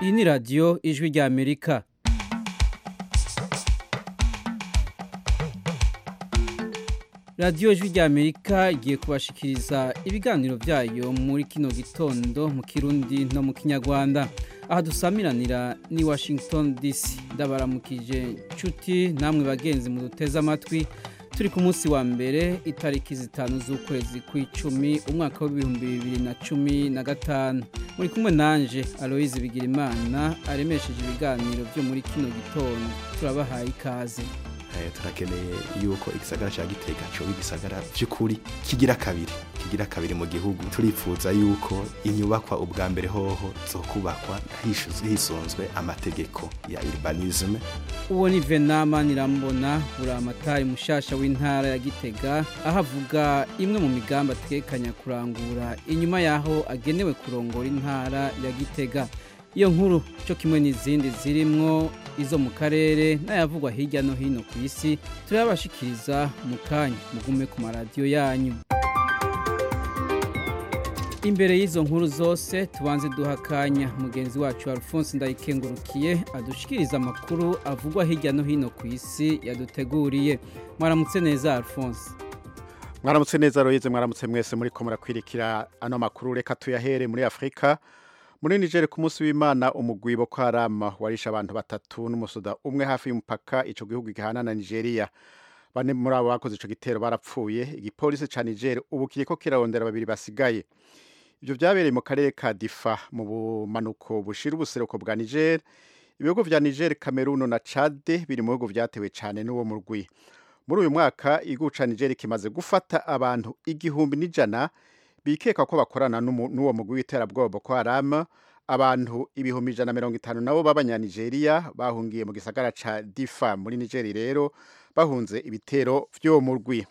iyi ni radiyo ijwi rya amerika radiyo ijwi rya amerika igiye kubashikiriza ibiganiro byayo muri kino gitondo mu kirundi no mu kinyarwanda aha dusamiranira ni washington dc ndabaramukije nshuti namwe bagenzi mu duteze amatwi turi ku munsi wa mbere itariki zitanu z'ukwezi kw'icumi umwaka w'ibihumbi bibiri na cumi na gatanu muri kumwe nanje aloyizi bigirimana aremesheje ibiganiro byo muri kino gitondo turabahaye ikaze turakeneye yuko igisagara cya gitega cyoba igisagara by'ukuri kigira kabiri kigira kabiri mu gihugu turifuza yuko inyubakwa ubwa mbere hoho zo kubakwa hisonzwe amategeko ya urbanisme uwo ni venama nirambona buramatari mushasha w'intara ya gitega aho avuga imwe mu migambi atekanya kurangura inyuma yaho agenewe kurongora intara ya gitega iyo nkuru cyo kimwe n'izindi zirimwo izo mu karere n'ayavugwa hirya no hino ku isi turabashikiriza mu kanya mugume ku maradiyo yanyu imbere y'izo nkuru zose tubanze duha akanya mugenzi wacu alphonse ndayikengurukiye adushikiriza amakuru avugwa hirya no hino ku isi yaduteguriye mwaramutse neza alphonse mwaramutse neza royize mwaramutse mwese muri ko murakwirikira ano makuru reka tuyahere muri afurika muri nigeria ku munsi w'imana umugwi boko harama warisha abantu batatu n'umusoda umwe hafi y'umupaka ico gihugu gihana na nigeria bane muri abo bakoze ico gitero barapfuye igipolisi ca nigeria ubu kiriko kirarondera babiri basigaye ivyo vyabereye mu karere ka difa mu bumanuko bushira ubuseruko bwa niger ibihugu vya niger cameroon na chade biri mu bihugu vyatewe cane n'uwo murwi muri uyu mwaka igihugu ca niger kimaze gufata abantu igihumbi n'ijana bikeka ko bakorana n'uwo mugwi w'iterabwoba Boko Haram abantu ibihumbi ijana mirongo itanu nabo b'abanyanigeria bahungiye mu gisagara ca Difa muri Nigeria rero bahunze ibitero vy'uwo murwi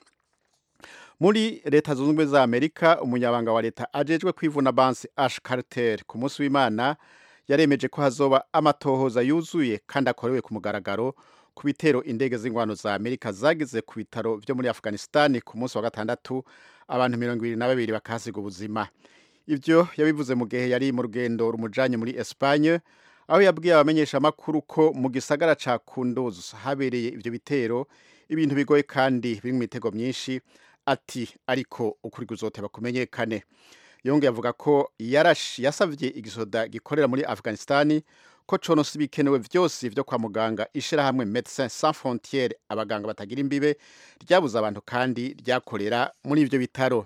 muri leta zunze ubumwe za Amerika umunyabanga wa leta ajejwe kwivuna bansi Ash Carter ku munsi w'Imana yaremeje ko hazoba amatohoza yuzuye kandi akorewe ku mugaragaro ku bitero indege z'ingwano za Amerika zagize ku bitaro vyo muri Afghanistan ku munsi wa gatandatu abantu mirongo ibiri na babiri bakahasiga ubuzima ivyo yabivuze mu gihe yari mu rugendo rumujanye muri Espagne aho yabwiye abamenyesha amakuru ko mu gisagara ca Kunduz habereye ivyo bitero ibintu bigoye kandi biri mu mitego myinshi ati ariko ukuri kuzoteba kumenyekane yongeye avuga ko yarashi yasavye igisoda gikorera muri Afghanistan ko conosi bikenewe vyose vyo kwa muganga ishirahamwe Médecins Sans Frontières abaganga batagira imbibe ryabuze abantu kandi ryakorera muri ivyo bitaro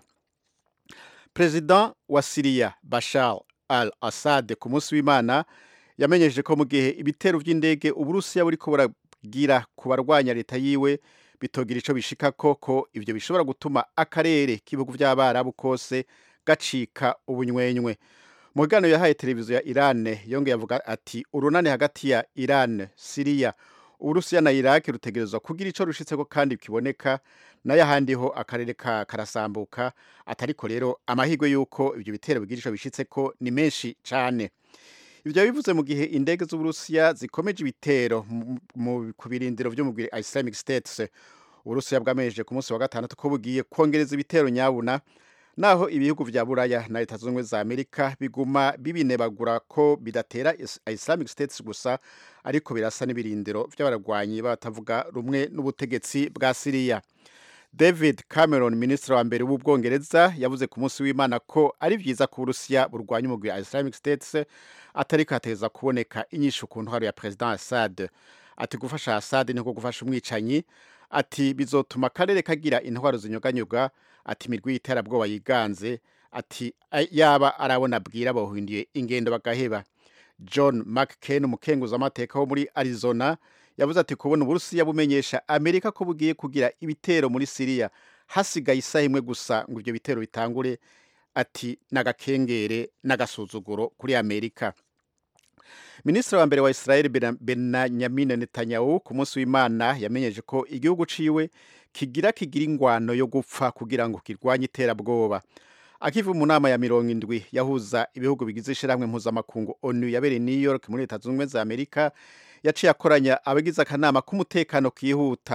President wa Syria Bashar al-Assad ku munsi w'Imana yamenyesheje ko mu gihe ibitero vy'indege Uburusiya buriko buragira ku barwanya leta yiwe bitogira ico bishika koko ivyo bishobora gutuma akarere k'ibihugu vy'abarabu kose gacika ubunywenywe mu biganiro yahaye televiziyo ya Iran yongeye avuga ati urunani hagati ya Iran Syria Uburusiya na Iraq rutegerezwa kugira ico rushitseko kandi kiboneka nayo ahandiho akarere ka karasambuka atariko rero amahirwe yuko ivyo bitero bigira ico bishitseko ni menshi cane ivyo bivuze mu gihe indege z'Uburusiya zikomeje ibitero ku birindiro vyo mu Islamic State Uburusiya bwamejeje ku munsi wa gatandatu ko bugiye kongereza ibitero nyabuna naho ibihugu vya buraya na leta zunze za amerika biguma bibinebagura ko bidatera islamic states gusa ariko birasa n'ibirindiro vy'abarwanyi batavuga rumwe n'ubutegetsi bwa siriya david cameron minisitiri wa mbere w'ubwongereza yavuze ku munsi w'imana ko ari vyiza ko uburusiya burwanya umugwi wa islamic states atariko hateza kuboneka inyishu ku ntwaro ya president assad ati gufasha assad niko gufasha umwicanyi ati bizotuma akarere kagira intwaro zinyoganyuga ati imirwi y'iterabwoba yiganze ati yaba arabona bwira bahinduye ingendo bagaheba john mccain umukenguza amateka wo muri arizona yavuze ati kubona uburusiya bumenyesha amerika ko bugiye kugira ibitero muri siriya hasigaye isaha imwe gusa ngo ivyo bitero bitangure ati n'agakengere n'agasuzuguro kuri amerika minisitiri wa mbere wa israel benyamin netanyahu ku munsi w'imana yamenyeje ko igihugu ciwe kigira kigira ingwano yo gupfa kugira ngo kirwanye iterabwoba akiva mu nama ya mirongo indwi yahuza ibihugu bigize ishirahamwe mpuzamakungu onu yabereye new york muri leta zunze ubumwe za amerika yaciye akoranya abagize akanama k'umutekano kihuta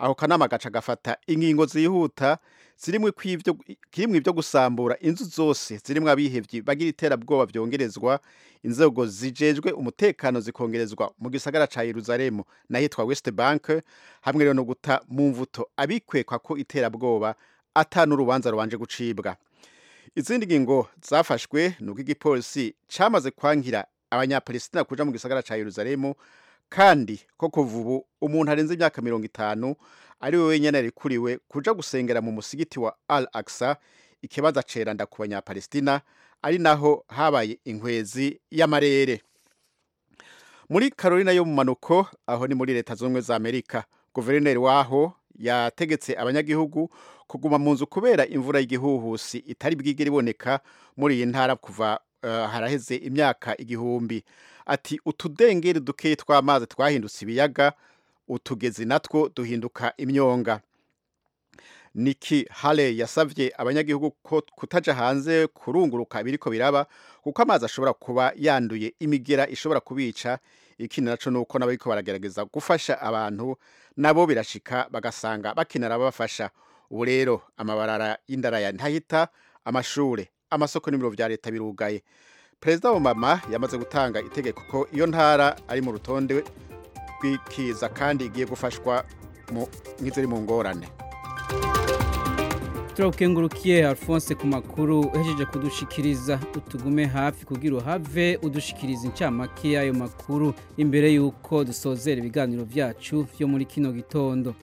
aho kanama gaca gafata ingingo zihuta zirimwo kw'ivyo kirimwo ivyo gusambura inzu zose zirimwo abihevyi bagira iterabwoba vyongerezwa inzego zijejwe umutekano zikongerezwa mu gisagara ca Yerusalemu nahitwa West Bank hamwe rero no guta mu mvuto abikwekwa ko iterabwoba ata n'urubanza rubanje gucibwa izindi ngingo zafashwe nuko igipolisi camaze kwankira abanyapalestina kuja mu gisagara ca Yerusalemu kandi ko kuva ubu umuntu arenze imyaka mirongo itanu ari we wenyene arikuriwe kuja gusengera mu musigiti wa Al Aqsa ikibanza ceranda ku banyapalestina ari naho habaye inkwezi y'amarere muri Carolina yo mu manuko aho ni muri leta z'ubumwe za Amerika guverineri waho yategetse abanyagihugu kuguma mu nzu kubera imvura y'igihuhusi itari bwigere iboneka muri iyi ntara kuva uh, haraheze imyaka igihumbi ati utudengeri dukeyi tw'amazi twahindutse ibiyaga utugezi natwo duhinduka imyonga Nikki Haley yasavye abanyagihugu ko kutaja hanze kurunguruka biriko biraba kuko amazi ashobora kuba yanduye imigera ishobora kubica ikindi naco nuko nabariko baragerageza gufasha abantu nabo birashika bagasanga bakenera ababafasha ubu rero amabarara y'indaraya ntahita amashure amasoko n'ibiro vya leta birugaye perezida obama yamaze gutanga itegeko ko iyo ntara ari mu rutonde rw'ikiza kandi igiye gufashwa nk'iziri mu ngorane turabukengurukiye alphonse ku makuru uhejeje kudushikiriza utugume hafi kugira uhave udushikiriza incamake y'ayo makuru imbere y'uko dusozera ibiganiro byacu byo muri kino gitondo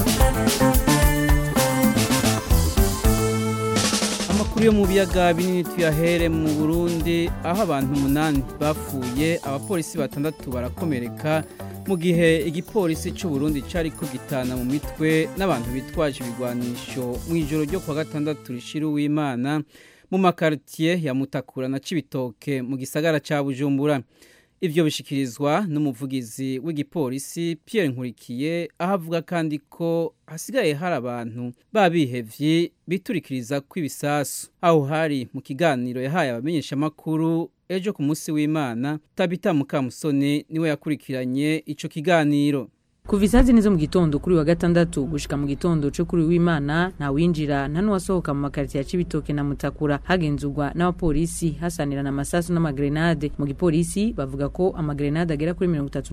amakuru yo mu biyaga binini tuyahere mu burundi aho abantu umunani bapfuye abapolisi batandatu barakomereka mu gihe igipolisi cy'u Burundi cyari kugitana mu mitwe n'abantu bitwaje ibigwanisho mu ijoro ryo kwa gatandatu rishira uwimana mu makaritiye ya Mutakura na Cibitoke mu gisagara ca Bujumbura ivyo bishikirizwa n'umuvugizi w'igipolisi Pierre Nkurikiye aho avuga kandi ko hasigaye hari abantu babihevye biturikiriza kw'ibisasu aho hari mu kiganiro yahaye abamenyesha makuru ejo ku munsi w'Imana Tabita Mukamusoni niwe yakurikiranye ico kiganiro kuva isazi nizo mu gitondo kuri wa gatandatu gushika mu gitondo cyo kuri w'Imana nta winjira nta nuwasohoka mu makaritiye ya Cibitoke na Mutakura hagenzurwa n'abapolisi hasanirana amasasu n'amagrenade mu gipolisi bavuga ko amagrenade agera kuri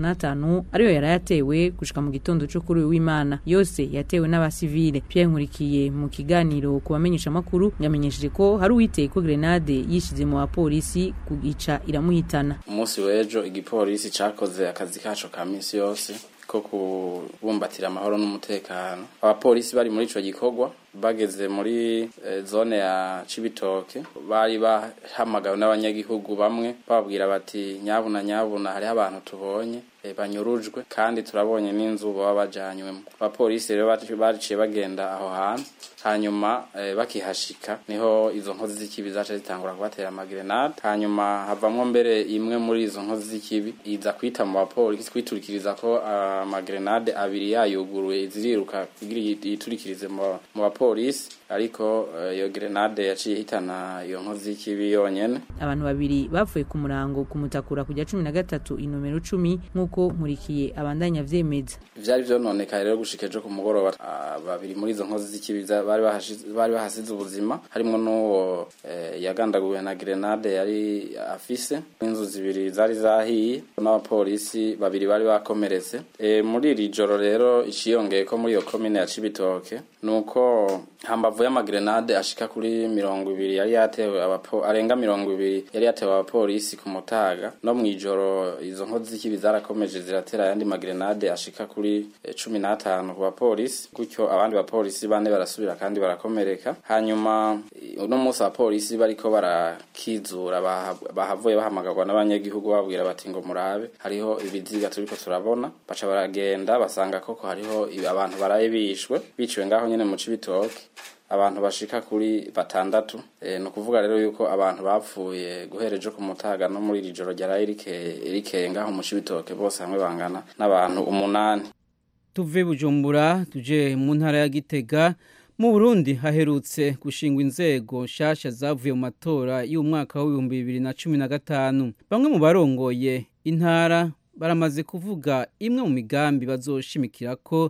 35 ariyo yarayatewe gushika mu gitondo cyo kuri w'Imana yose yatewe n'abasivile Pierre Nkurikiye mu kiganiro ku bamenyesha makuru yamenyesheje ko hari uwiteye ko grenade yishize mu bapolisi kugica iramuhitana umunsi w'ejo igipolisi cakoze akazi kaco ka misi yose ko kubumbatira amahoro n'umutekano abapolisi bari muri ico gikorwa bageze muri e, zone ya Cibitoke bari bahamagawe n'abanyagihugu bamwe bababwira bati nyabuna nyabuna hariho abantu tubonye e, banyurujwe kandi turabonye n'inzu baba bajanywemo abapolisi rero baciye bagenda aho hantu hanyuma e, bakihashika niho izo nkozi z'ikibi zaca zitangura kubatera amagrenade hanyuma havamwo mbere imwe muri izo nkozi z'ikibi iza kwita mu bapolisi kwiturikiriza ko amagrenade uh, abiri yayuguruye ziriruka kugira yiturikirize mu bapolisi polisi ariko iyo uh, grenade yaciye hitana iyo nkozi y'ikibi yonyene abantu babiri bapfuye ku murango kumutakura kujya cumi na gatatu inomero cumi nk'uko nkurikiye abandanya vyemeza vyari vyononekaye rero gushika ejo ku mugoroba uh, babiri muri izo nkozi z'ikibi bari bahasize ubuzima harimwo n'uwo uh, yagandaguwe na grenade yari afise inzu zibiri zari zahiye n'abapolisi babiri bari bakomeretse e, muri iri joro rero iciyongeye ko muri iyo komine ya Cibitoke nuko hambavu y'amagrenade ashika kuri mirongo ibiri yari yatewe abapo arenga mirongo ibiri yari yatewe abapolisi ku mutaga no mwijoro izo nkozi z'ikibi zarakomeje ziratera ayandi magrenade ashika kuri e, cumi n'atanu ku bapolisi gutyo abandi bapolisi bane barasubira kandi barakomereka hanyuma uno munsi abapolisi bariko barakizura bahavuye bahamagarwa n'abanyagihugu babwira bati ngo murabe hariho ibiziga turiko turabona baca baragenda basanga koko hariho abantu baraye bishwe biciwe ngaho nyene mu Cibitoke abantu bashika kuri batandatu e, no kuvuga rero yuko abantu bapfuye guhereje ku mutaga no muri ijoro ryaraye rikeye ngaho mu Cibitoke bose hamwe bangana n'abantu umunani tuve bujumbura tuje mu ntara ya Gitega mu Burundi haherutse gushingwa inzego nshasha zavuye mu matora y'umwaka w'ibihumbi bibiri na cumi na gatanu bamwe mu barongoye intara baramaze kuvuga imwe mu migambi bazoshimikira ko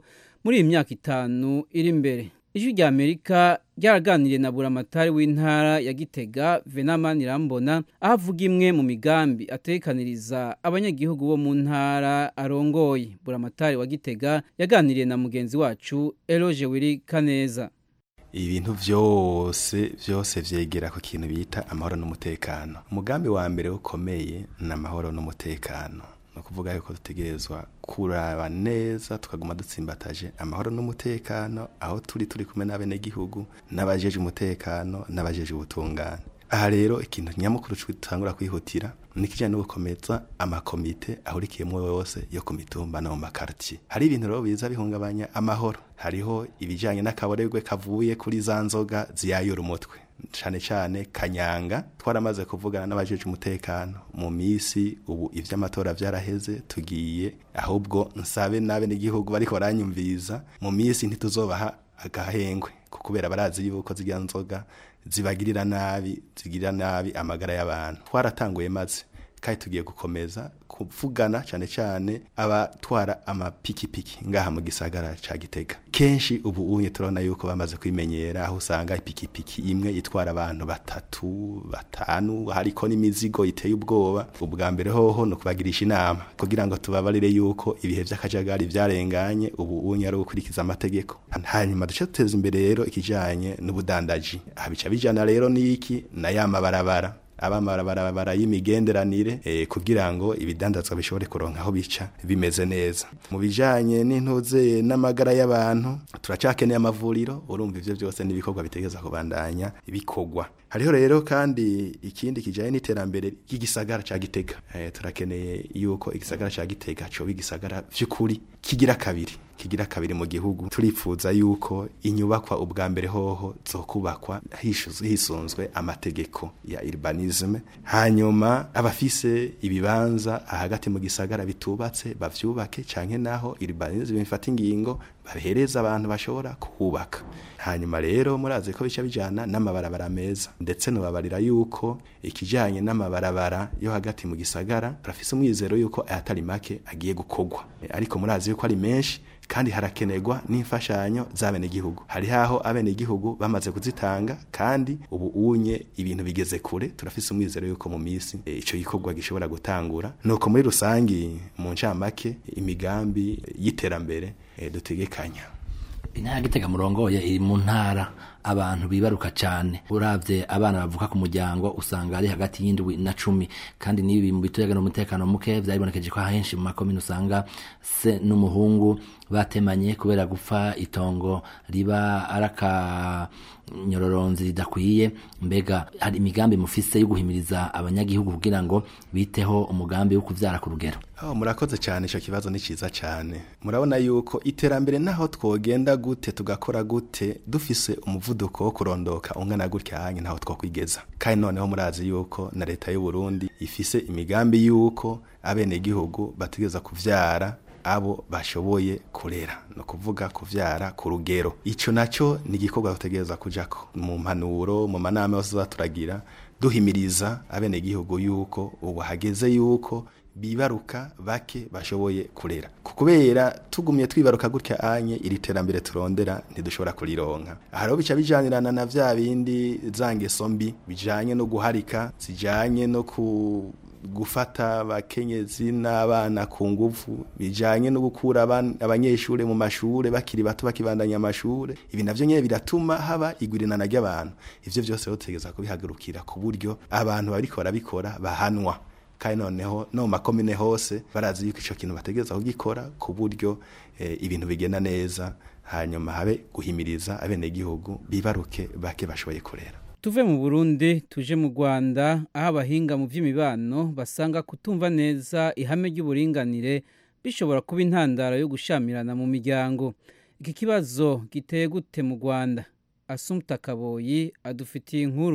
muri iyi myaka itanu iri imbere ijwi rya amerika ryaraganiriye na buramatari w'intara ya gitega venamani irambona aho avuga imwe mu migambi atekaniriza abanyagihugu bo mu ntara arongoye buramatari wa gitega yaganiriye na mugenzi wacu eroge wiri kaneza ibintu byose byose vyegera ku kintu bita amahoro n'umutekano umugambi wa mbere ukomeye ni amahoro n'umutekano ni ukuvuga yuko dutegerezwa kuraba neza tukaguma dutsimbataje amahoro n'umutekano aho turi turi kumwe n'abenegihugu n'abajeje umutekano n'abajeje ubutungane aha rero ikintu nyamukuru dutangura kwihutira ni ikijyanye no gukomeza amakomite ahurikiyemo yose yo ku mitumba no mu makartier hari ibintu rero biza bihungabanya amahoro hariho ibijyanye n'akaboregwe kavuye kuri za nzoga ziyayura umutwe cyane cyane kanyanga twaramaze kuvugana n'abajeje umutekano mu misi ubu ivy'amatora vyaraheze tugiye ahubwo nsabe nabe n'igihugu bariko baranyumviriza mu misi ntituzobaha agahengwe kubera barazi yuko zirya nzoga zibagirira nabi zigirira nabi amagara y'abantu twaratanguye maze kandi tugiye gukomeza kuvugana cyane cyane abatwara amapikipiki ngaha mu gisagara ca Gitega kenshi ubu unye turabona yuko bamaze kwimenyera aho usanga ipikipiki imwe itwara abantu batatu batanu hariko n'imizigo iteye ubwoba ubwa mbere hoho no kubagirisha inama kugira ngo tubabarire yuko ibihe vy'akajagari vyarenganye ubu unye ari gukurikiza amategeko hanyuma duce duteza imbere rero ikijanye n'ubudandaji abica bijana rero niki na ya mabarabara abamabarabara y'imigenderanire eh, kugira ngo ibidandazwa bishobore kuronka aho bica bimeze neza mu bijanye n'intuze n'amagara y'abantu turacakeneye amavuriro urumva ivyo byose n'ibikorwa bitegeza kubandanya bikorwa hariho rero kandi ikindi kijanye n'iterambere ry'igisagara ca Gitega eh, turakeneye yuko igisagara ca Gitega cyo bigisagara vy'ukuri kigira kabiri kigira kabiri mu gihugu turifuza yuko inyubakwa ubwa mbere hoho zokubakwa hisunzwe amategeko ya urbanisme hanyuma abafise ibibanza hagati mu gisagara bitubatse bavyubake canke naho urbanisme bifata ingingo bahereza abantu bashobora kuhubaka hanyuma rero murazi ko bica bijana n'amabarabara meza ndetse nubabarira yuko ikijanye n'amabarabara yo hagati mu gisagara turafise umwizero yuko ayatari make agiye gukorwa ariko murazi yuko ari menshi kandi harakenerwa n'imfashanyo z'abenegihugu hari haho abenegihugu bamaze kuzitanga kandi ubu unye ibintu bigeze kure turafise umwizero yuko mu misi e, ico gikorwa gishobora gutangura nuko muri rusangi mu ncamake imigambi y'iterambere e, dutegekanya intara gitega murongoye iri mu ntara abantu bibaruka cyane uravye abana bavuka ku muryango usanga ari hagati y'indwi na cumi kandi n'ibi mu bituyega n'umutekano muke vyaribonekeje ko ahenshi mu makomine usanga se n'umuhungu batemanye kubera gupfa itongo riba araka nyororonzi ridakwiye mbega hari imigambi mufise yo guhimiriza abanyagihugu kugira ngo biteho umugambi wo kuvyara ku rugero Oh, murakoze cyane ico kibazo ni ciza cyane murabona yuko iterambere naho twogenda gute tugakora gute dufise umuvuduko wo kurondoka ungana gutya hanye ntaho twokwigeza kandi noneho murazi yuko na leta y'u Burundi ifise imigambi yuko abene gihugu bategeza kuvyara abo bashoboye kurera no kuvuga kuvyara ku rugero ico naco ni igikorwa tutegereza kujako mu mpanuro mu manama yose zaturagira duhimiriza abene gihugu yuko ubu hageze yuko bibaruka bake bashoboye kurera kubera tugumye twibaruka gutya anye iri terambere turondera ntidushobora kurironka hariho bica bijanirana na vya bindi zangeso mbi bijanye no guharika zijanye no ku gufata abakenyezi n'abana ku nguvu bijanye no gukura abanyeshure mu mashure bakiri bato bakibandanya amashure ibi navyo nyene biratuma haba igwirinana ry'abantu ivyo vyose rero tutegeza kubihagurukira ku buryo abantu bariko barabikora bahanwa kandi noneho no mu makomine hose barazi yuko ico kintu bategereza kugikora ku buryo e, ibintu bigenda neza hanyuma habe guhimiriza abenegihugu bibaruke bake bashoboye kurera tuve mu burundi tuje mu rwanda aho abahinga mu by'imibano basanga kutumva neza ihame ry'uburinganire bishobora kuba intandaro yo gushamirana mu miryango iki kibazo giteye gute mu rwanda asumta kaboyi adufitiye inkuru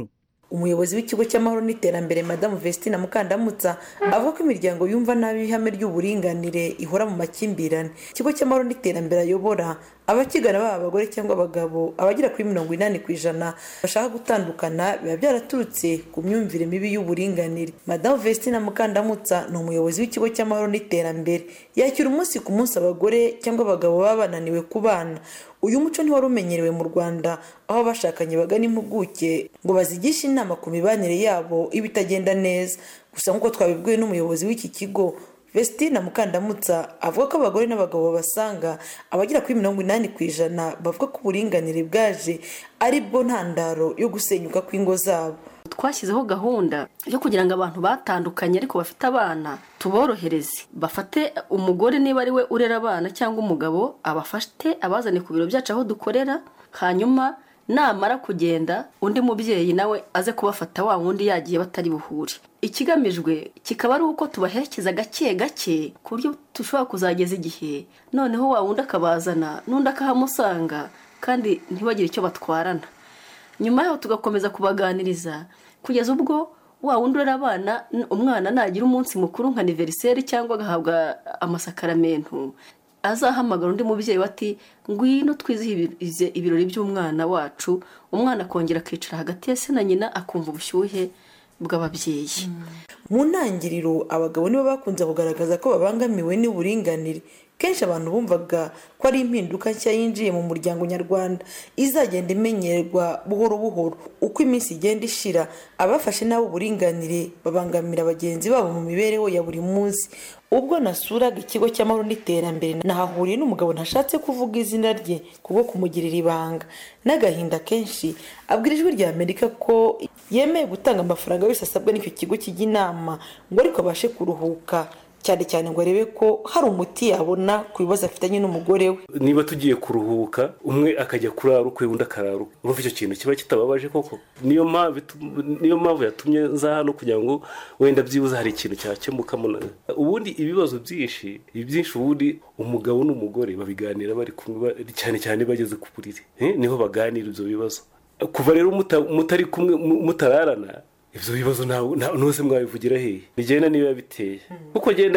umuyobozi w'ikigo cy'amahoro n'iterambere madamu vestina mukandamutsa avuga ko imiryango yumva nabi ihame ry'uburinganire ihora mu makimbirane ikigo cy'amahoro n'iterambere ayobora abakigana baba abagore cyangwa abagabo abagera kuri mirongo inani ku ijana bashaka gutandukana biba byaraturutse ku myumvire mibi y'uburinganire madamu vestina mukandamutsa ni umuyobozi w'ikigo cy'amahoro n'iterambere yakira umunsi ku munsi abagore cyangwa abagabo baba bananiwe kubana uyu muco ntiwari umenyerewe mu rwanda aho abashakanye bagana impuguke ngo bazigishe inama ku mibanire yabo iba itagenda neza gusa nk'uko twabibwiwe n'umuyobozi w'iki kigo vestina mukandamutsa avuga ko abagore n'abagabo babasanga abagera kuri mirongo inani ku ijana bavuga ko uburinganire bwaje ari bwo ntandaro yo gusenyuka kw'ingo zabo twashyizeho gahunda yo kugira ngo abantu batandukanye ariko bafite abana tuborohereze bafate umugore niba ari we urera abana cyangwa umugabo abafate abazane ku biro byacu aho dukorera hanyuma namara kugenda undi mubyeyi nawe aze kubafata wa wundi yagiye batari buhure ikigamijwe kikaba ari uko tubaherekeza gake gake ku buryo dushobora kuzageza igihe noneho wa wundi akabazana n'undi akahamusanga kandi ntibagire icyo batwarana nyuma yaho tugakomeza kubaganiriza kugeza ubwo wa wundi urera abana umwana nagira umunsi mukuru nka aniveriseri cyangwa agahabwa amasakaramentu azahamagara undi mubyeyi we ati ngwino twizihize ibirori by'umwana wacu umwana akongera akicara hagati ya se na nyina akumva ubushyuhe bw'ababyeyi mu ntangiriro abagabo nibo bakunze kugaragaza ko babangamiwe n'uburinganire kenshi abantu bumvaga ko ari impinduka nshya yinjiye mu muryango nyarwanda izagenda imenyerwa buhoro buhoro uko iminsi igenda ishira abafashe nabo uburinganire babangamira bagenzi babo mu mibereho ya buri munsi ubwo nasuraga ikigo cy'amahoro n'iterambere nahahuriye n'umugabo ntashatse kuvuga izina rye kubwo kumugirira ibanga n'agahinda kenshi abwira ijwi rya amerika ko yemeye gutanga amafaranga yose asabwa n'icyo kigo kijya inama ngo ariko abashe kuruhuka cyane cyane ngo arebe ko hari umuti yabona ku bibazo afitanye n'umugore we niba tugiye kuruhuka umwe akajya kurara ukwe undi akarara ukwe urumva icyo kintu kiba kitababaje koko niyo mpamvu niyo mpamvu yatumye nza hano kugira ngo wenda byibuze hari ikintu cyakemukamo ubundi ibibazo byinshi ibyinshi ubundi umugabo n'umugore babiganira bari kumwe cyane cyane bageze ku buriri niho baganira ibyo bibazo kuva rero mutari kumwe mutararana ibyo bibazo ntuse mwabivugira hehe bigenda niba biteye kuko genda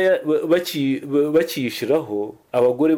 bakiyishyiraho abagore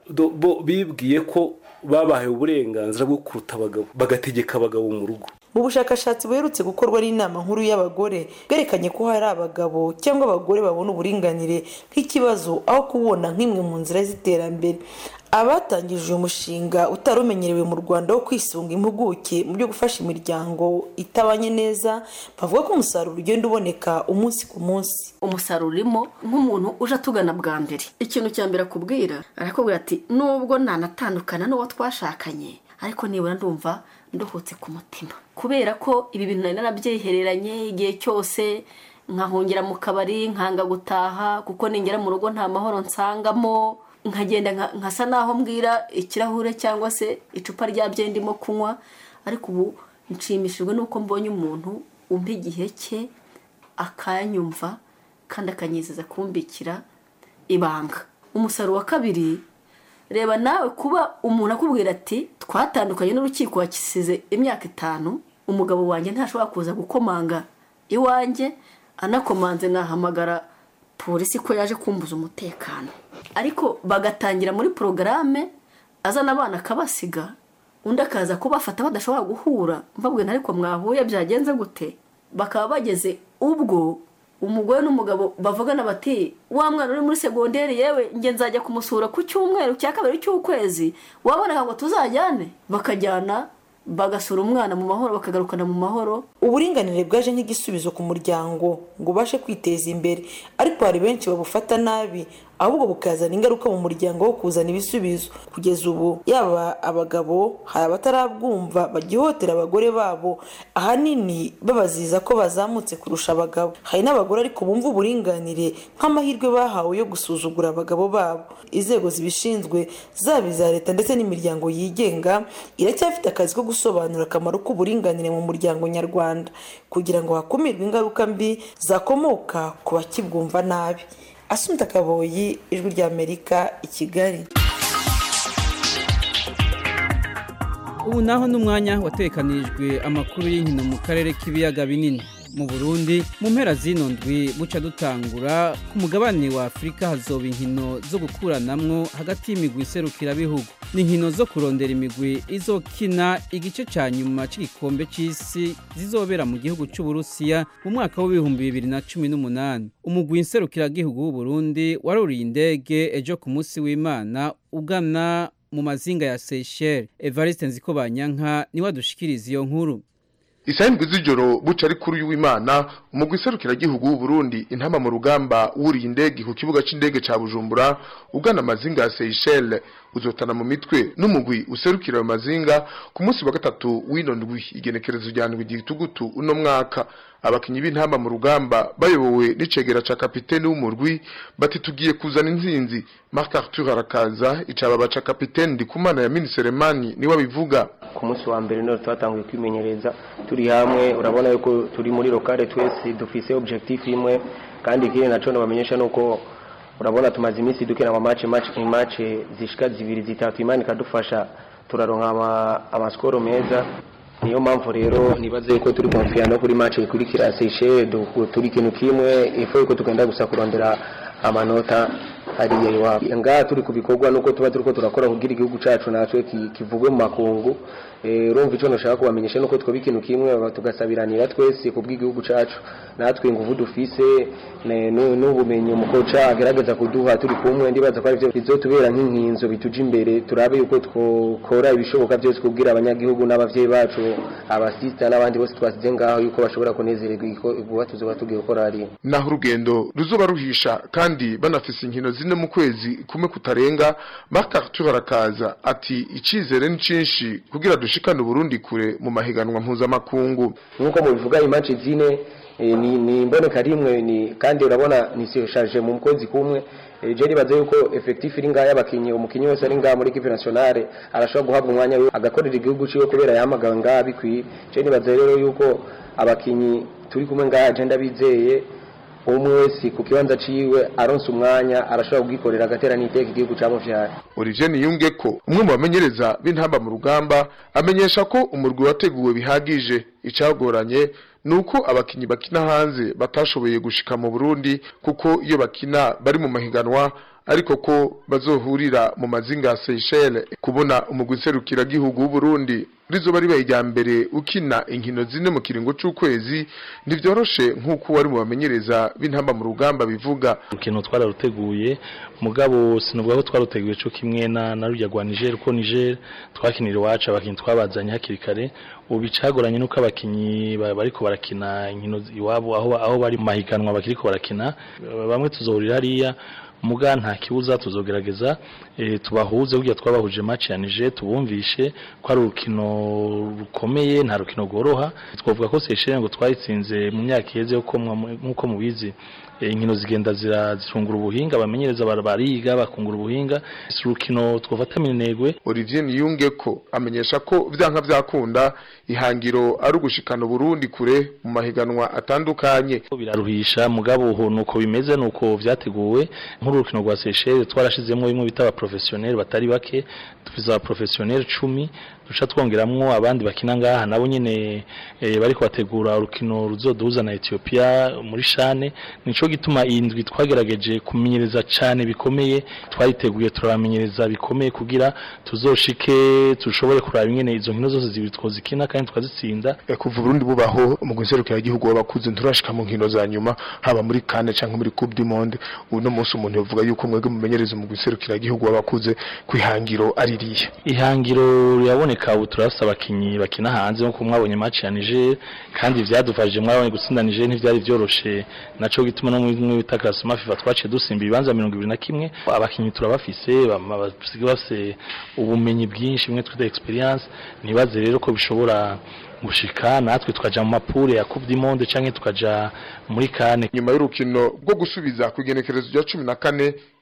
bibwiye ko babahaye uburenganzira bwo kuruta abagabo bagategeka abagabo mu rugo mu bushakashatsi buherutse gukorwa n'inama nkuru y'abagore bwerekanye ko hari abagabo cyangwa abagore babona uburinganire nk'ikibazo aho kubona nk'imwe mu nzira z'iterambere abatangije uyu mushinga utari umenyerewe mu rwanda wo kwisunga impuguke mu byo gufasha imiryango itabanye neza bavuga ko umusaruro ugenda uboneka umunsi ku munsi umusaruro urimo nk'umuntu uje atugana bwa mbere ikintu cya mbere akubwira arakubwira ati nubwo nanatandukana n'uwo twashakanye ariko nibura ndumva ndohotse ku mutima kubera ko ibi bintu nari narabyihereranye igihe cyose nkahungira mu kabari nkanga gutaha kuko ningera mu rugo nta mahoro nsangamo nkagenda nkasa naho mbwira ikirahure cyangwa se icupa rya bye ndimo kunywa ariko ubu nshimishijwe n'uko mbonye umuntu umpa igihe cye akanyumva kandi akanyizeza kumbikira ibanga umusaruro wa kabiri reba nawe kuba umuntu akubwira ati twatandukanye n'urukiko wakisize imyaka itanu umugabo wanjye ntashobora kuza gukomanga iwanjye anakomanze nahamagara polisi ko yaje kumbuza umutekano ariko bagatangira muri porogaramu azana abana akabasiga undi akaza kubafata badashobora guhura mbabwira ariko mwahuye byagenze gute bakaba bageze ubwo umugore n'umugabo bavugana bati wa mwana uri muri segonderi yewe nge nzajya kumusura ku cyumweru cya kabiri cy'ukwezi waboneka ngo tuzajyane bakajyana bagasura umwana mu mahoro bakagarukana mu mahoro uburinganire bwaje nk'igisubizo ku muryango ngo ubashe kwiteza imbere ariko hari benshi babufata nabi ahubwo bukazana ingaruka mu muryango wo kuzana ibisubizo kugeza ubu yaba abagabo hari abatarabwumva bagihotera abagore babo ahanini babaziza ko bazamutse kurusha abagabo hari n'abagore ariko bumva uburinganire nk'amahirwe bahawe yo gusuzugura abagabo babo inzego zibishinzwe zaba iza leta ndetse n'imiryango yigenga iracyafite akazi ko gusobanura akamaro k'uburinganire mu muryango nyarwanda kugira ngo hakumirwe ingaruka mbi zakomoka ku bakibwumva nabi asumta kaboyi ijwi ry'amerika i kigali ubu naho n'umwanya watekanirijwe amakuru y'inkino mu karere k'ibiyaga binini mu burundi mu mpera zino ndwi buca dutangura ku mugabane wa afurika hazoba inkino zo gukuranamwo hagati y'imigwi iserukirabihugu ni inkino zo kurondera imigwi izokina igice ca nyuma c'igikombe c'isi zizobera mu gihugu c'uburusiya mu mwaka w'ibihumbi bibiri na cumi n'umunani umugwi nserukiragihugu w'uburundi waruriye indege ejo ku munsi w'imana ugana mu mazinga ya Seychelles Evariste Nzikobanyanka niwe adushikiriza iyo nkuru Isahindwi z'ijoro buca ari kuri w'Imana umugwi serukiragihugu w'u Burundi intama mu rugamba wuriye indege ku kibuga c'indege ca Bujumbura ugana amazinga ya Seychelles uzotana mu mitwe n'umugwi userukira ayo mazinga ku munsi wa gatatu w'ino ndwi igenekerezo rya ndwi gitugutu uno mwaka abakinyi b'intamba mu rugamba bayobowe n'icegera ca kapiteni w'umurwi bati tugiye kuzana intsinzi Marc Arthur arakaza icaba baca kapiteni Ndikumana ya Miniseremani niwe abivuga ku munsi wa mbere niho twatanguye kwimenyereza turi hamwe urabona yuko turi muri lokale twese dufise objectif imwe kandi ikindi naco nabamenyesha nuko urabona tumaze iminsi dukina ama match match ni match zishika zibiri zitatu imana ikadufasha turaronka ama, amaskoro meza niyo mpamvu rero nibaze yuko turi konfiya no kuri match ikurikira Seychelles turi ikintu kimwe ifo yuko tugenda gusa kurondera amanota hariya iwabo ngaha turi ku bikorwa nuko tuba turiko turakora kugira igihugu cacu natwe kivugwe mu makungu urumva ico nashaka kubamenyesha nuko twoba ikintu kimwe tugasabiranira twese ku bw'igihugu cacu natwe inguvu dufise n'ubumenyi umukoca agerageza kuduha turi kumwe ndibaza ko arivyo bizotubera nk'inkinzo bituja imbere turabe yuko twokora ibishoboka byose kubwira abanyagihugu n'abavyeyi bacu abasista n'abandi bose twasize ngaho yuko bashobora kunezererwa iguha tuzoba tugiye gukora hariya naho urugendo ruzoba ruhisha kandi banafise inkino zine mu kwezi kumwe kutarenga Marc Arthur arakaza ati icizere ni cinshi kugira dushikane Burundi kure mu mahiganwa mpuzamakungu nkuko mubivuga imanci zine e, ni, ni imboneka rimwe ni kandi urabona ni sirashaje mu kwezi kumwe e, je nibaze yuko effectif iri ngaha y'abakinyi umukinyi wese ari ngaha muri equipe nationale arashobora guhabwa umwanya agakorera igihugu ciwe kubera yahamagawe ngaha bikwiye je nibaze rero yuko abakinyi turi kumwe ngaha je ndabizeye umwe wese ku kibanza ciwe aronse umwanya arashobora kugikorera agatera n'iteka igihugu camuvyara Olivier Niyunge ko umwe mu bamenyereza b'intamba mu rugamba amenyesha ko umurwi wateguwe bihagije icagoranye nuko abakinyi bakina hanze batashoboye gushika mu Burundi kuko iyo bakina bari mu mahiganwa ariko ko bazohurira mu mazinga ya Seychelles kubona umugwi serukira gihugu w'u Burundi rizoba ribaye irya mbere ukina inkino zine mu kiringo c'ukwezi ntivyoroshe nk'uko wari mu bamenyereza b'intamba mu rugamba bivuga urukino twararuteguye mugabo sinovuga ko twaruteguye co kimwe na na rujya rwa Niger ko Niger twakinira iwacu abakinyi twabazanye hakiri kare ubu icagoranye nuko abakinyi bariko barakina inkino iwabo aho aho bari mu mahiganwa bakiriko barakina bamwe tuzohurira hariya muga nta kibuza tuzogerageza e, tubahuze kugira twabahuje match ya Niger tubumvishe ko ari urukino rukomeye nta rukino goroha twavuga ko Seychelles ngo twayitsinze mu myaka iheze uko nkuko mubizi inkino zigenda zirungura ubuhinga bamenyereza bariga bakungura ubuhinga urukino twafata minegwe Olivier Niyunge ko amenyesha ko vyanka vyakunda ihangiro ari ugushikana Burundi kure mu mahiganwa atandukanye biraruhisha mugabo ho nuko bimeze nuko vyateguwe nk'urukino rwa Seychelles twarashizemo bimwe bitaba professionnel batari bake tufiza professionnel 10 duca twongeramwo abandi bakina ngaha nabo nyene e, bariko bategura urukino ruzoduhuza na Ethiopia muri shane nico gituma indwi twagerageje kumenyereza cane bikomeye twariteguye turabamenyereza bikomeye kugira tuzoshike tushobore kuraba ingene izo nkino zose zibiri twozikina kandi twazitsinda e, kuva Burundi bubaho mu guserukira igihugu wabakuze nturashika mu nkino za nyuma haba muri kane canke muri Coupe du Monde uno munsi umuntu yovuga yuko mwebwe mumenyereza mu guserukira igihugu wabakuze kwihangiro aririye ihangiro yabone kaboneka ubu turafise abakinyi bakina hanze nkuko mwabonye match ya Niger kandi vyadufashije mwabonye gutsinda Niger ntivyari vyoroshe naco gituma no mu bita classement FIFA twaciye dusimba ibibanza 21 abakinyi turabafise basigaye bafise ubumenyi bwinshi bimwe twita experience nibaze rero ko bishobora gushika natwe tukaja mu mapure ya Coupe du Monde canke tukaja muri kane nyuma y'urukino rwo gusubiza ku igenekerezo rya 14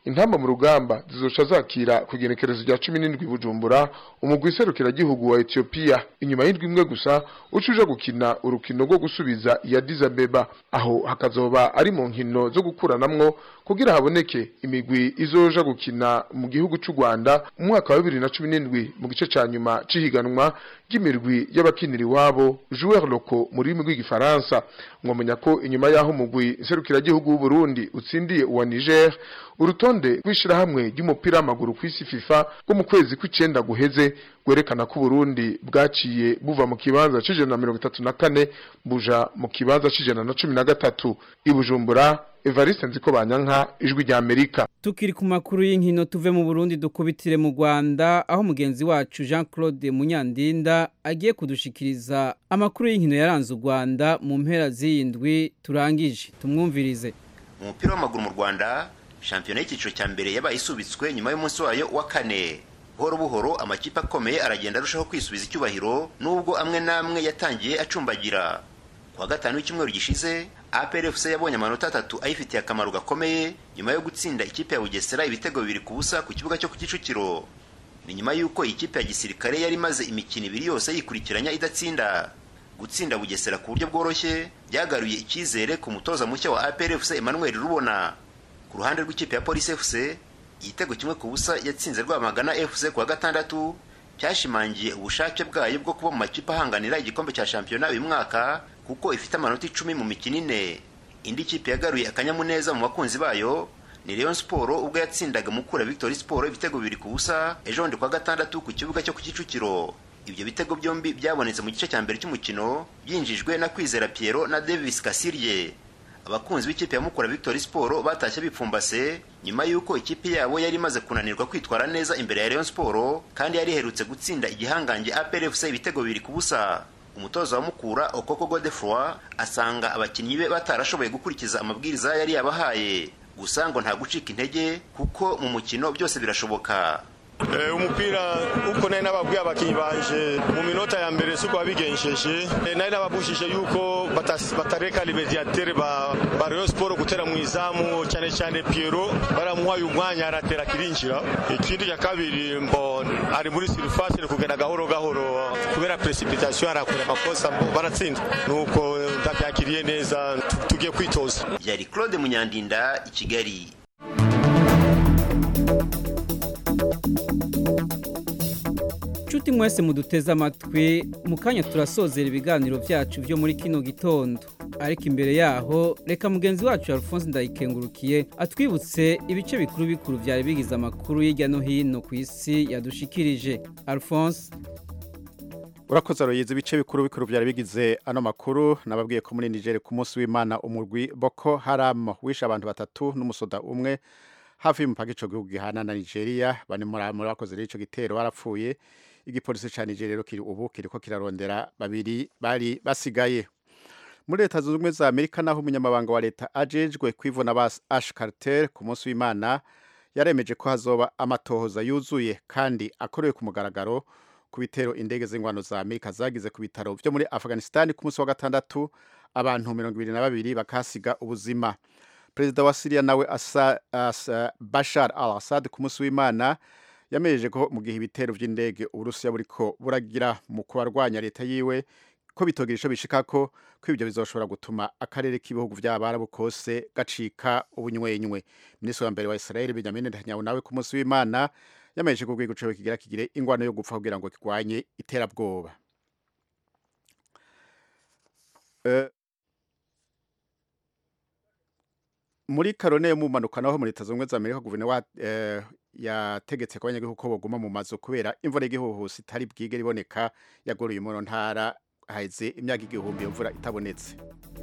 intamba mu rugamba zizoca zakira ku igenekerezo rya cumi n'indwi bujumbura umugwi serukiragihugu wa etiyopiya inyuma y'indwi imwe gusa uca uja gukina urukino rwo gusubiza iya dizabeba aho hakazoba ari mu nkino zo gukuranamwo kugira haboneke imigwi izoja gukina mu gihugu c'u rwanda mu mwaka wa bibiri na cumi n'indwi mu gice ca nyuma c'ihiganwa ry'imirwi y'abakinira iwabo joueur loco mu rurimi rw'igifaransa mwamenya ko inyuma y'aho umugwi serukiragihugu w'uburundi utsindiye uwa niger urutonde rw'ishirahamwe ry'umupira w'amaguru ku isi fifa rwo mu kwezi kw'icenda guheze rwerekana ko uburundi bwaciye buva mu kibanza c'ijana na mirongo itatu na kane buja mu kibanza c'ijana na cumi na gatatu i bujumbura evariste nziko banyanka ijwi rya amerika tukiri ku makuru y'inkino tuve mu burundi dukubitire mu rwanda aho mugenzi wacu jean claude munyandinda agiye kudushikiriza amakuru y'inkino yaranze u rwanda mu mpera z'iyindwi turangije tumwumvirize mu mupira w'amaguru mu rwanda shampiyona y'icyiciro cya mbere yabaye isubitswe nyuma y'umunsi wayo wa kane buhoro buhoro amakipe akomeye aragenda arushaho kwisubiza icyubahiro nubwo amwe n'amwe yatangiye acumbagira kuwa gatanu w'icyumweru gishize APRFC yabonye amanota atatu ayifitiye akamaro gakomeye nyuma yo gutsinda ikipe ya Bugesera ibitego bibiri ku busa ku kibuga cyo ku Kicukiro ni nyuma y'uko ikipe ya gisirikare yari imaze imikino ibiri yose yikurikiranya idatsinda gutsinda Bugesera ku buryo bworoshye byagaruye icyizere ku mutoza mushya wa APRFC Emmanuel Rubona ku ruhande rw'ikipe ya Police FC igitego kimwe ku busa yatsinze Rwamagana FC kuwa gatandatu cyashimangiye ubushake bwayo bwo kuba mu makipe ahanganira igikombe cya shampiyona uyu mwaka kuko ifite amanota icumi mu mikino ine indi kipe yagaruye akanyamuneza mu bakunzi bayo ni Rayon Sport ubwo yatsindaga Mukura Victory Sport ibitego bibiri ku busa ejo bundi kwa gatandatu ku kibuga cyo ku Kicukiro ibyo bitego byombi byabonetse mu gice cya mbere cy'umukino byinjijwe na Kwizera Piero na Davis Kasirye abakunzi b'ikipe ya Mukura Victory Sport batashye bipfumbase nyuma y'uko ikipe yabo yari imaze kunanirwa kwitwara neza imbere ya Rayon Sport kandi yari iherutse gutsinda igihangange APR FC ibitego bibiri ku busa umutoza wa Mukura Okoko Godefroy asanga abakinnyi be batarashoboye gukurikiza amabwiriza yari yabahaye gusa ngo nta gucika intege kuko mu mukino byose birashoboka umupira uko nari nababwiye abakinnyi banje mu minota ya mbere suko babigenjeje nari nababujije yuko batareka libediatere ba Rayon Sport gutera mu izamu cyane cyane Piero baramuhaye umwanya aratera kirinjira ikindi cya kabiri mbo ari muri surface ni kugenda gahoro gahoro kubera precipitation arakora amakosa baratsinda nuko ndabyakiriye neza tugiye kwitoza yari Claude Munyandinda i Kigali Nshuti mwese muduteze amatwi mu kanya turasozera ibiganiro byacu byo muri kino gitondo ariko imbere yaho reka mugenzi wacu Alphonse ndayikengurukiye atwibutse ibice bikuru bikuru byari bigize amakuru hirya no hino ku isi yadushikirije Alphonse urakoze aroyize ibice bikuru bikuru byari bigize ano makuru nababwiye ko muri Niger ku munsi w'Imana umurwi Boko Haram wishe abantu batatu n'umusoda umwe hafi y'umupaka ico gihugu gihana na Nigeria bane muri bakoze ico gitero barapfuye igipolisi ca Nigeria rero kiri ubu kiriko kirarondera babiri bari basigaye muri leta zunze ubumwe za Amerika naho umunyamabanga wa leta ajejwe kwivuna ba Ash Carter ku munsi w'Imana yaremeje ko hazoba amatohoza yuzuye kandi akorewe ku mugaragaro ku bitero indege z'ingwano za Amerika zagize ku bitaro byo muri Afghanistan ku munsi wa gatandatu abantu mirongo ibiri na babiri bakasiga ubuzima perezida wa Syria nawe asa, asa Bashar al-Assad ku munsi w'Imana yamejeje ko mu gihe ibitero by'indege Uburusiya buriko buragira mu kubarwanya leta yiwe ko bitogira ico bishika ko ko ibyo bizoshobora gutuma akarere k'ibihugu by'abarabu kose gacika ubunywenywe minisitiri wa mbere wa Israel Benjamin Netanyahu nawe ku munsi w'Imana yamejeje ko rwego cyo kigira kigire ingwano yo gupfa kugira ngo kirwanye iterabwoba uh, muri karone yo mu mpanuka naho muri leta zunze za amerika guverinoma eh, yategetse ko abanyagihugu ko baguma mu mazu kubera imvura y'igihuhusi itari bwige riboneka yagoruye mu ntara haheze imyaka igihumbi imvura itabonetse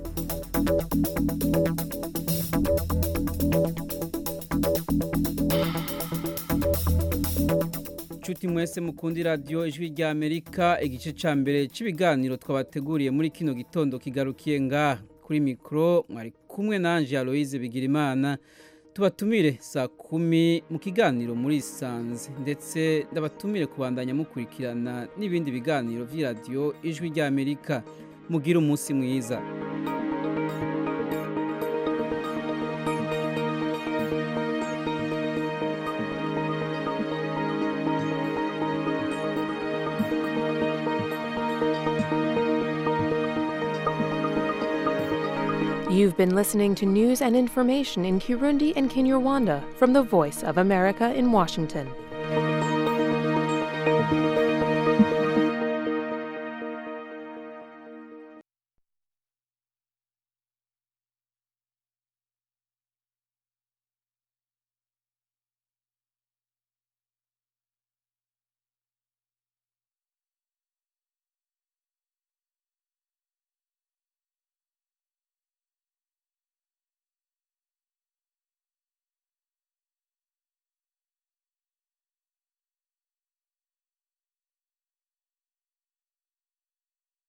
inshuti mwese mukundi radiyo ijwi rya amerika igice cya mbere cy'ibiganiro twabateguriye muri kino gitondo kigarukiye ngaha kuri mikoro mwari kumwe nanjye aloise bigirimana tubatumire saa kumi mu kiganiro muri isanze ndetse ndabatumire kubandanya mukurikirana n'ibindi biganiro by'iradiyo ijwi rya amerika mugire umunsi mwiza You've been listening to news and information in Kirundi and Kinyarwanda from the Voice of America in Washington.